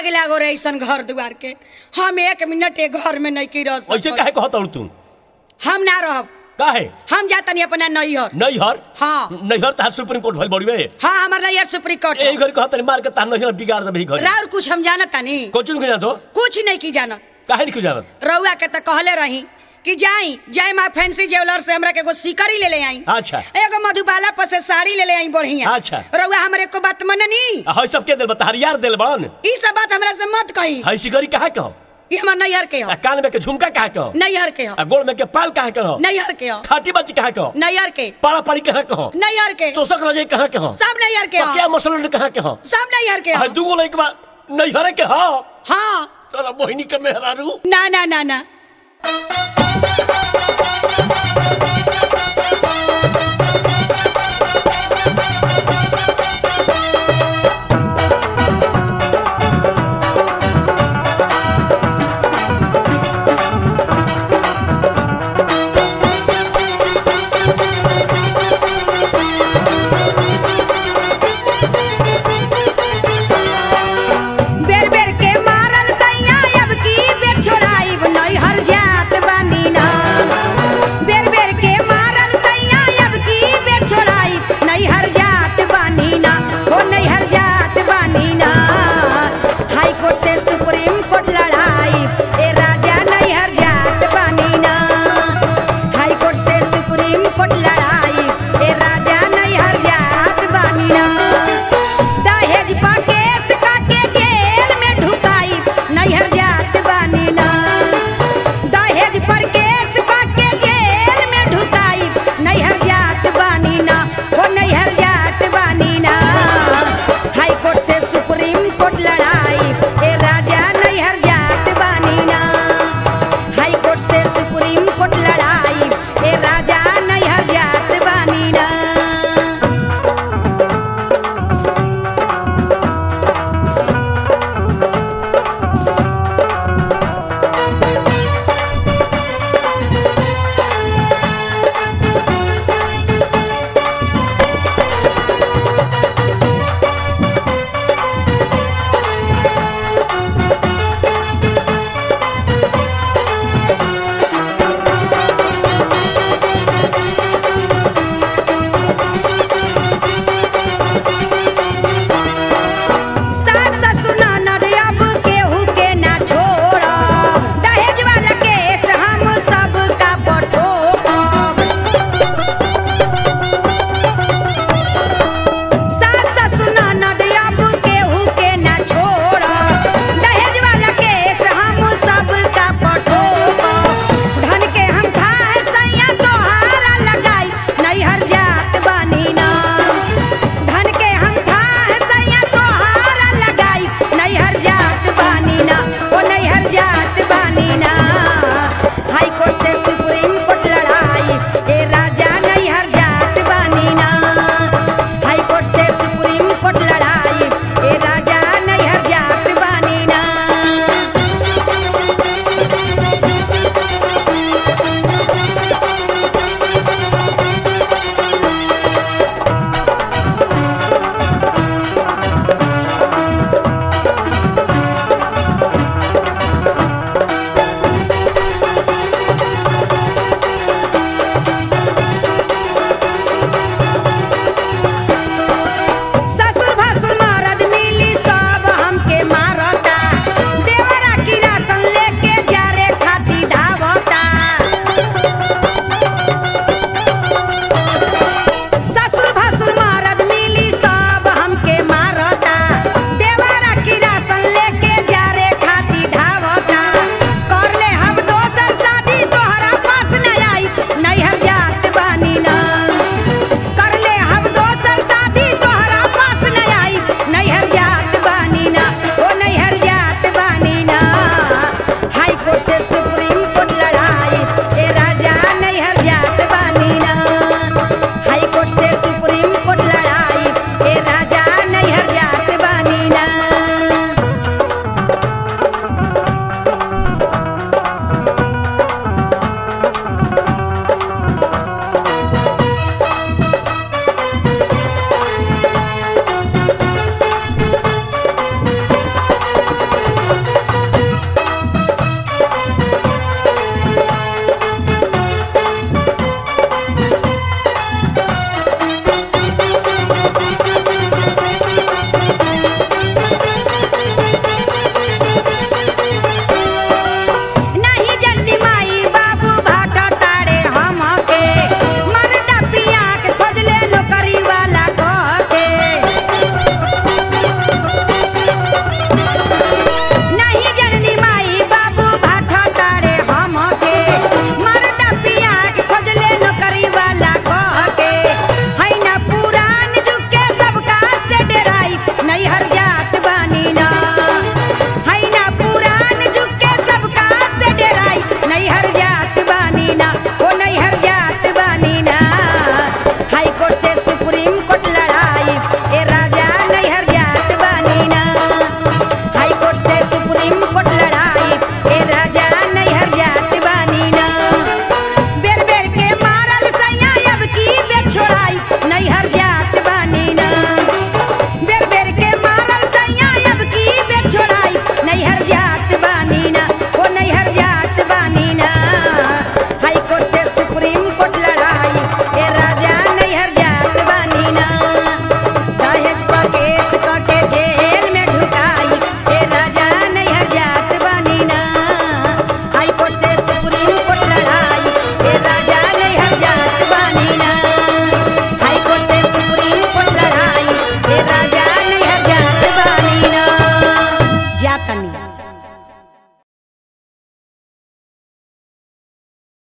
आग लागो रे ऐसन घर दुआर के हम एक मिनट एक घर में नहीं की रह ऐसे सकत काहे कहत हूँ तू हम ना रहब काहे हम जातनी अपना नैहर नैहर हाँ नैहर तार सुप्रीम कोर्ट भइल बड़ी बे हाँ हमार नैहर सुप्रीम कोर्ट ए घर कहत मार के तार नैहर बिगाड़ दे घर राउर कुछ हम जानता नहीं कोचुन के जातो कुछ नहीं की जानत काहे नहीं जानत रउआ के तो कहले रही कि जाई जय माँ फैंसी ज्वेलर से हमरा के एगो सिकरी ले ले आई अच्छा एगो मधुबाला पर से साड़ी ले ले आई बढ़िया अच्छा। रउआ हमरे को बात मननी हई सब के दिल बता यार दिल बन ई सब बात हमरा से मत कही हई सिकरी काहे कहो ई हमर नैहर के हो आ कान में के झुमका काहे कहो नैहर के हो आ गोड़ में के पाल काहे कहो नैहर के हो खाटी बच्ची काहे कहो नैहर के पाड़ा पड़ी कहाँ कहो नैहर के तोसक रजे कहाँ कहो सब नैहर के क्या हो मसलन कहाँ कहो सब नैहर के आ हो दूगो लइक बा नैहर के हो हाँ तोरा मोहिनी के मेहरारू ना ना ना ना